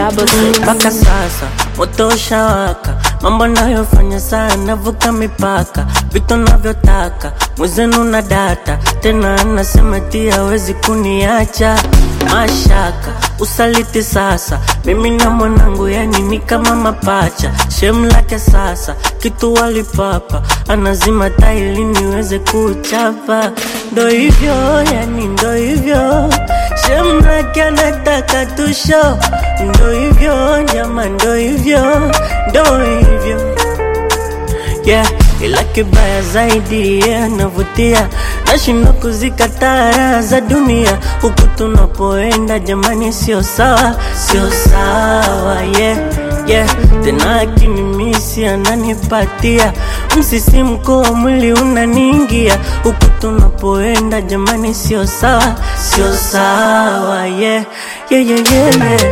double six. mpaka sasa moto ushawaka, mambo nayofanya sana vuka mipaka, vitu navyotaka mwezenu na data tena, anasema ti hawezi kuniacha mashaka usaliti sasa, mimi na mwanangu yani ni kama mapacha, shem lake sasa kitu walipapa, anazima taili niweze kuchapa, ndo hivyo yani ndo hivyo shem lake anataka tusho, ndo hivyo nyama, ndo hivyo ndo hivyo yeah, ila kibaya zaidi yeah, anavutia nashindwa kuzikataa raha za dunia huku tunapoenda jamani, sio sawa, sio sawa yeah, yeah. Tena akinimisi ananipatia msisimko wa mwili unaniingia huku tunapoenda jamani, sio sawa, sio sawa yeah, yeah, yeah, yeah, yeah.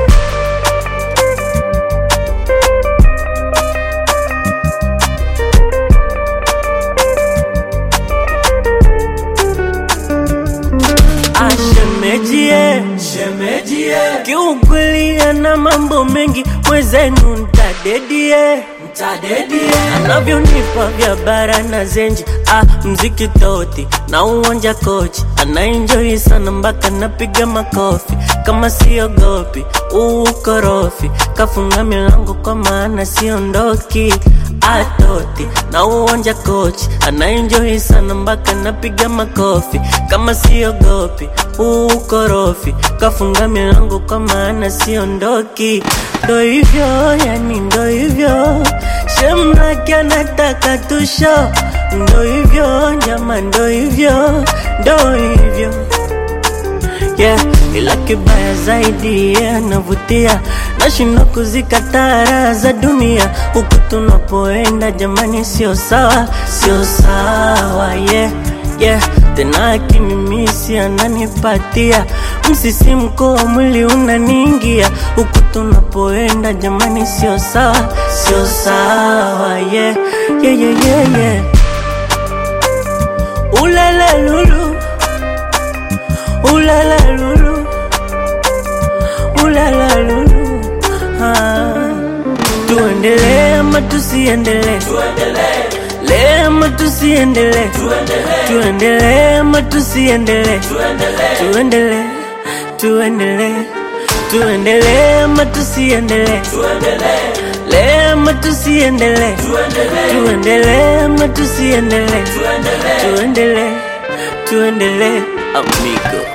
Ashemejie, shemejie, kiukweli ana mambo mengi, mwezenu ntadedie, ntadedie, anavyonipa vya bara na zenji, ah, mziki toti na uwanja kochi, anaenjoi sana mpaka napiga makofi, kama siogopi ukorofi, kafunga milango kwa maana siondoki atoti na uwanja kochi anaenjoi sana mpaka napiga makofi kama siogopi ukorofi kafunga milango kwa maana siondoki ndo hivyo yani ndo hivyo shemlake anataka tusho ndo hivyo nyama ndo hivyo ndo hivyo yeah, ila kibaya zaidi yeah, navutia nashindwa kuzikataa raha za dunia huku tunapoenda jamani, sio sawa, sio sawa yeah, yeah. Tena akinimisi ananipatia msisimko wa mwili unaniingia huku tunapoenda jamani, sio sawa, sio sawa yeah, yeah, yeah, yeah, yeah. Ulala lulu Ulala lulu Ulala lulu ah. Tuendelee ama tusiendelee Tuendelee ama tusiendelee Tuendelee ama tusiendelee Tuendelee Tuendelee Tuendelee ama tusiendelee Tuendelee ama tusiendelee Tuendelee ama tusiendelee Tuendelee Tuendelee amigo